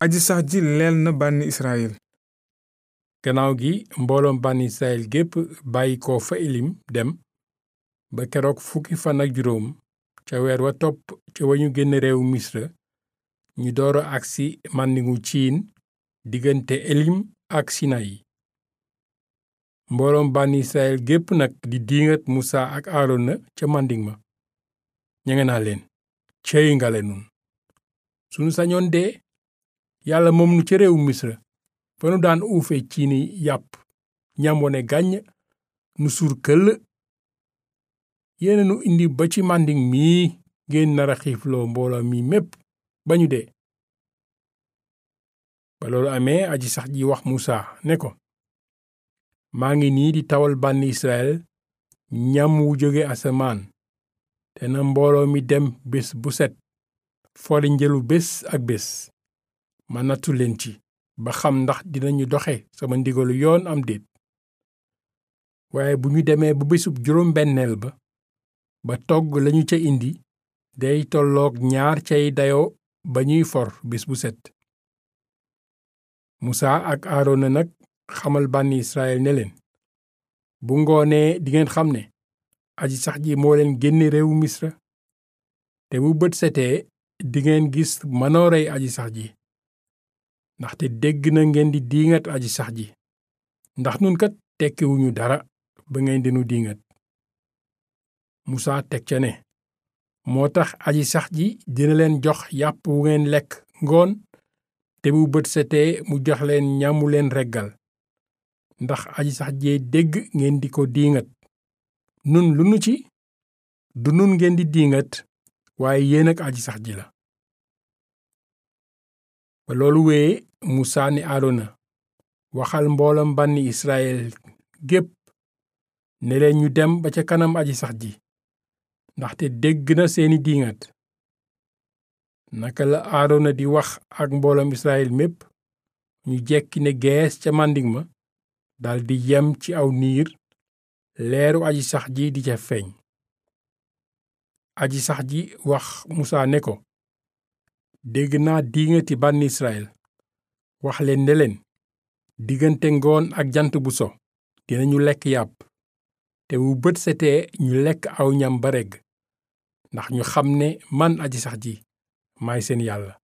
aji sax ji leel na bànni Israyil gannaaw gi mbooloom bànni Israyil gépp bàyyi ko fa Elim dem ba keroog fukki fan ak juróom ca weer wa topp ca wa ñu génn réew Misra ñu dooro agsi màndingu ciin diggante Elim ak Sinayi mbooloom bànni Israyil gépp nag di diingat Musa ak Aarona ca mànding ma ñenge naa leen cey ngale nun sunu sañoon dee yàlla moom nu ca réew Misra fa nu daan uufe ciini yàpp ñam wone gàññ nu suur këll yéena nu indi ba ci mànding mii ngeen nara xiifloo mbooloo mi mépp ba ñu dee ba loolu amee aji sax ji wax Musa ne ko maa ngi nii di tawal bànni Israyil ñam wu jóge asamaan te na mbooloo mi dem bés bu set fori njëlu bés ak bés ma nattu leen ci ba xam ndax dinañu doxe sama ndigalu yoon am déet waaye bu ñu demee ba bésub juróom benneel ba ba togg lañu ca indi day tolloog ñaar cay dayo ba ñuy for bés bu set musa ak aarona nag xamal bànni israel ne leen bu ngoonee dingeen xam ne aji sax ji moo leen génne réewu misra te bu bët setee dingeen gis manoorey aji sax ji ndaxte dégg na ngeen di diingat aji sax ji ndax nun kat tekkiwuñu dara ba ngeen dinu diingat musa teg ca ne moo tax aji sax ji dina leen jox yàpp wu ngeen lekk ngoon te bu bët setee mu jox leen ñamu leen reggal ndax aji sax jee dégg ngeen di ko diingat nun lu nu ci du nun ngeen di diingat waaye yéen ak aji sax ji la ba loolu wee musa ni aarona waxal mboolam bànni israel gépp ne leen ñu dem ba ca kanam aji sax ji ndaxte dégg na seeni diingat naka la aarona di wax ak mboolam israel mépp ñu jekki ne gees ca màndig ma daldi yem ci aw niir leeru aji sax ji di ca feeñ aji sax ji wax musa ne ko dégg naa diingati bànni israel wax leen ne leen diggante ngoon ak jant bu so dinañu lekk yàpp te bu bët setee ñu lekk aw ñam ba regg ndax ñu xam ne man aji sax ji maay seen yàlla